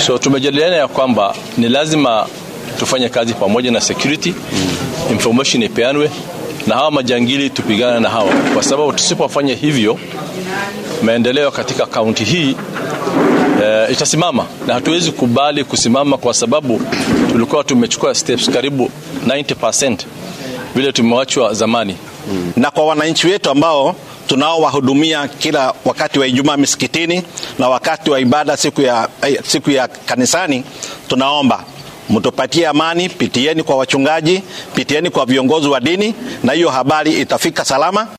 So tumejadiliana ya kwamba ni lazima tufanye kazi pamoja na security, information ipeanwe na hawa majangili tupigane na hawa, kwa sababu tusipofanya hivyo maendeleo katika kaunti hii e, itasimama na hatuwezi kubali kusimama, kwa sababu tulikuwa tumechukua steps karibu 90% vile tumewachwa zamani. na kwa wananchi wetu ambao tunaowahudumia kila wakati wa Ijumaa misikitini na wakati wa ibada siku ya, eh, siku ya kanisani, tunaomba mtupatie amani, pitieni kwa wachungaji, pitieni kwa viongozi wa dini, na hiyo habari itafika salama.